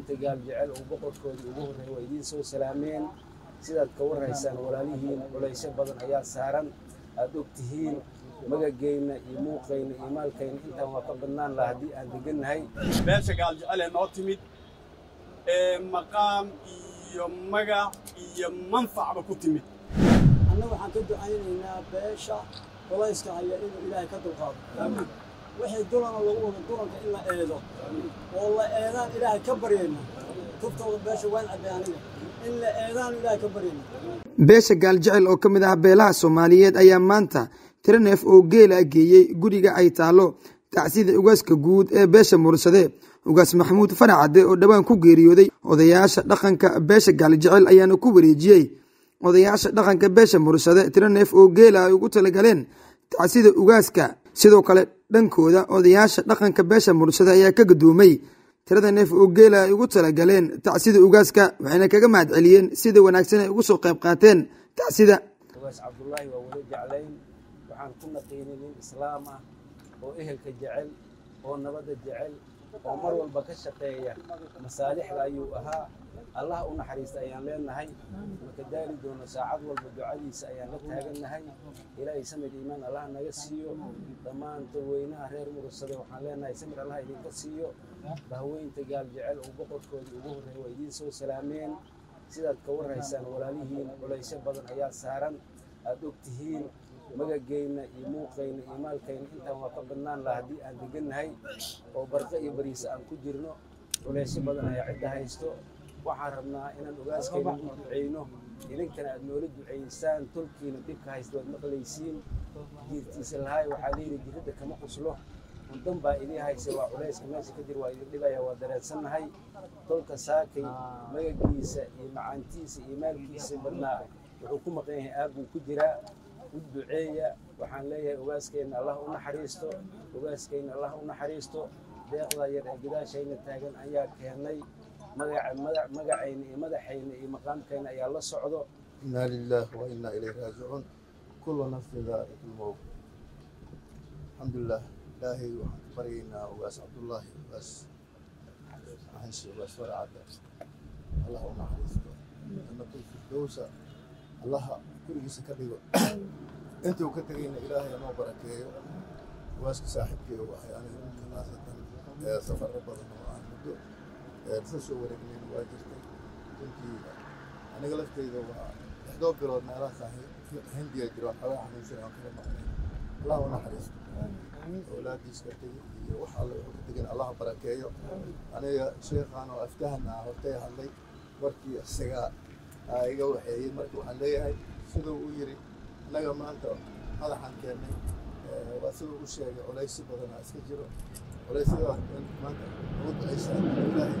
bahweynta gaal jecel uu boqorkoodii ugu horreeya waa idiin soo salaameen sidaad ka warhaysaan walaalihiin culaysyo badan ayaa saaran aad og tihiin magageyna iyo muuqayna iyo maalkayna intaan waa ka badnaan laha haddii aan degannahay beesha gaal jecel ee noo timid ee maqaam iyo magac iyo manfacba ku timid annaga waxaan ka ducaynaynaa beesha culayska haya inuu ilaahay ka dulqaado wixii dulana lagu wado dulanka in la eedo oo la eedaan ilaahay ka baryayna tuftooda beesha waan cabbay aniga in la eedaan ilaahay ka baryayna beesha gaaljecel oo ka mid ah beelaha soomaaliyeed ayaa maanta tiro neef oo geela geeyey guriga ay taallo tacsida ugaaska guud ee beesha mursade ugaas maxamuud faracade oo dhowaan ku geeriyooday odayaasha dhaqanka beesha gaaljecel ayaana ku wareejiyey odayaasha dhaqanka beesha mursade tiro neef oo geela ay ugu talagaleen tacsida ugaaska sidoo kale dhankooda odayaasha dhaqanka beesha mursade ayaa ka gadoomay tirada neef oo geela ay ugu talagaleen tacsida ugaaska waxayna kaga mahad celiyeen sida wanaagsan ay ugu soo qayb qaateen tacsida ugaas cabdullaahi waa wada jeclayn waxaan ku naqiinay nin islaam ah oo ehelka jecel oo nabadda jecel oo mar walba ka shaqeeya masaalixda ayuu ahaa allah u naxariista ayaan leenahay maka daali doono saacad walba ducadiisa ayaan la taagannahay ilaahay samir iimaan allah naga siiyo dhammaan dadweynaha reer murugsade waxaan leenahay samir allah idinka siiyo bahweynta gaal jecel uu boqorkoodii ugu horreeya waa idiin soo salaameen sidaad ka warhaysaan walaalihiin culaysyo badan ayaa saaran aad og tihiin magageyna iyo muuqayna iyo maalkayna intaan waa ka badnaan laha haddii aan degannahay oo barqe iyo bariisa aan ku jirno culaysyo badan ayaa cidda haysto waxaan rabnaa inaan ogaaskayna u duceyno idinkana aad noola duceysaan tolkiina dhibka haysta waad maqlaysiin jiirtiisa lahaay waxaa layidhi jiridda kama quslo undan baa idii haysa waa culayska meesha ka jir waa idin dhibaya waa dareensannahay tolka saakay magagiisa iyo macaantiisa iyo maalkiisa badnaa wuxuu ku maqan yahay aad buu ku jiraa u duceeya waxaan leeyahay ogaaskeenna allah u naxariisto ogaaskeenna allah u naxariisto deeqda yar ee gadaashayna taagan ayaa keenay magacayna iyo madaxayna iyo maqaamkayna ayaa la socdo إنا لله وإنا إليه راجعون كل نفس ذائقة الموت الحمد لله إلهي وحن برينا وأس عبد الله وأس أحنش وأس ورعد الله ونحرسته أن كل في الدوسة الله كل جيس كبير أنت وكترين إلهي ما بركيه وأس صاحبك وحي أنا يمكن أن سفر ربنا وعن مدو رسسو ورقنين واجرتي كنت aniga lafteyda waa lixdoo bilood meelaha hindiya jiro xoogaa xanuunsan aan kala maqnay allah u naxariisto awlaadiis ka tegi iyo wax alle wuxuu ka tegin allah barakeeyo aniga sheekhaan oo aftahan ah hortay hadlay markii isagaa iga waxeeyey marka waxaan leeyahay siduu u yiri annaga maanta madaxan keennay waa siduu u sheegay culaysi badanaa iska jiro culaysyadaas maanta ugu ducaysaan ilaahay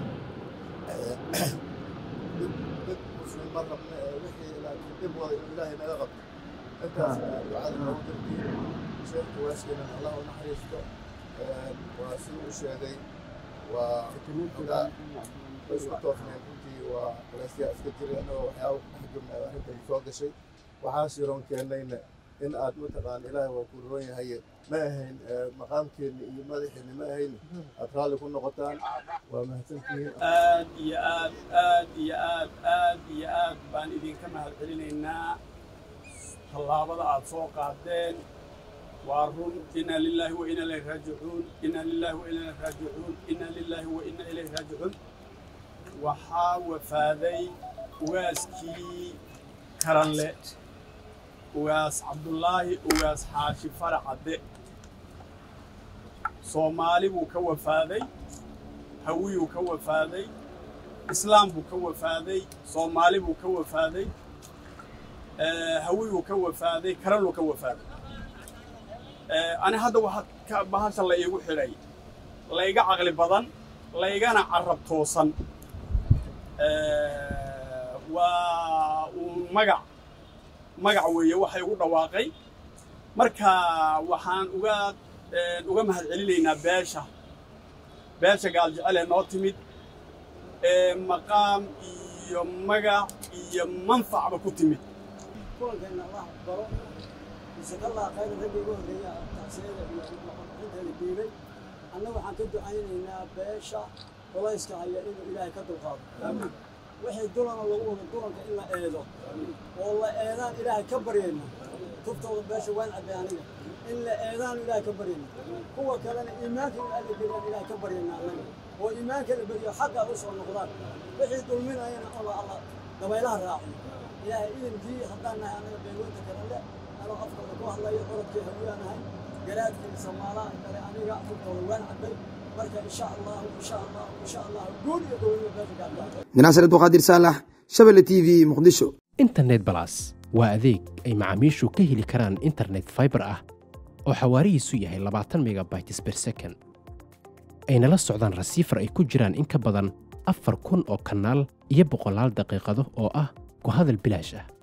dib muslim ma rabna ee wixii laakiin dib wada inuu ilaahay naga qabto intaas ducada noogu darbiyo sheekhu waaskeenan allah u naxariisto waa siduu u sheegay waa ogaa isku toosneen runtii waa culaysyaa iska jiray annagoo waxyaaba dhex jirna arrintan soo gashay waxaas yaroon keennayna in aad mataqaan ilaahay waa ku roon yahay ma ahayn maqaamkeenna iyo madaxeenna ma ahayn aad raalli ku noqotaan waa mahadsantihiin aad iyo aad aad iyo aad aad iyo aad baan idinka mahad celinaynaa tallaabada aad soo qaadeen waa run inna lilaahi wa inna ilayhi raajicuun inna lilaahi wa inna ilayhi raajicuun inna lilaahi wa inna ilayhi raajicuun waxaa wafaaday ugaaskii karanle ugaas cabdullaahi ugaas xaashi faracadde soomaali buu ka wafaaday hawiyuu ka wafaaday islaam buu ka wafaaday soomaali buu ka wafaaday hawiyuu ka wafaaday karanuu ka wafaaday ani hadda waxaa bahasha la iigu xidhay layga caqli badan laygana carab toosan waa uu magac magac weeye waxay ugu dhawaaqay marka waxaan uga uga mahad celinaynaa beesha beesha gaaljecel ee noo timid ee maqaam iyo magac iyo manfacba ku timid kulankeenna allah baro jazakallah khayr ragga igu horreeya tacsiyada iyo inteeda dhiibay annaga waxaan ka ducaynaynaa beesha culayska haya inuu ilaahay ka dulqaado wixii dulana lagu wado dulanka in la eedo oo la eedaan ilaahay ka baryayna tuftooda beesha waan cabbay aniga in la eedaan ilaahay ka baryayna kuwa kalena iimaanka in alla geliyaan ilaahay ka baryayna anaga oo iimaanka la beriyo xaqa u soo noqdaan wixii dulminayana ola alla dabaylaha raaciyo ilaahay idinkii haddaan nahay anaga beegoynta kale le anoo afkooda ku hadlayo orodkii hawiyaan ahay garaadkii samaalaha kale aniga tuftooda waan cabbay marka insha allahu insha allahu insha allahu guul iyo gobonimo beesha gaadhaa dinaasir abduqaadir saalax shabelle t v muqdisho internet balas waa adeeg ay macaamiishu ka heli karaan internet fiber ah oo xawaarihiisu yahay labaatan megabytes per second ayna la socdaan rasiifar ay ku jiraan in ka badan afar kun oo kanaal iyo boqolaal daqiiqado oo ah ku hadal bilaash ah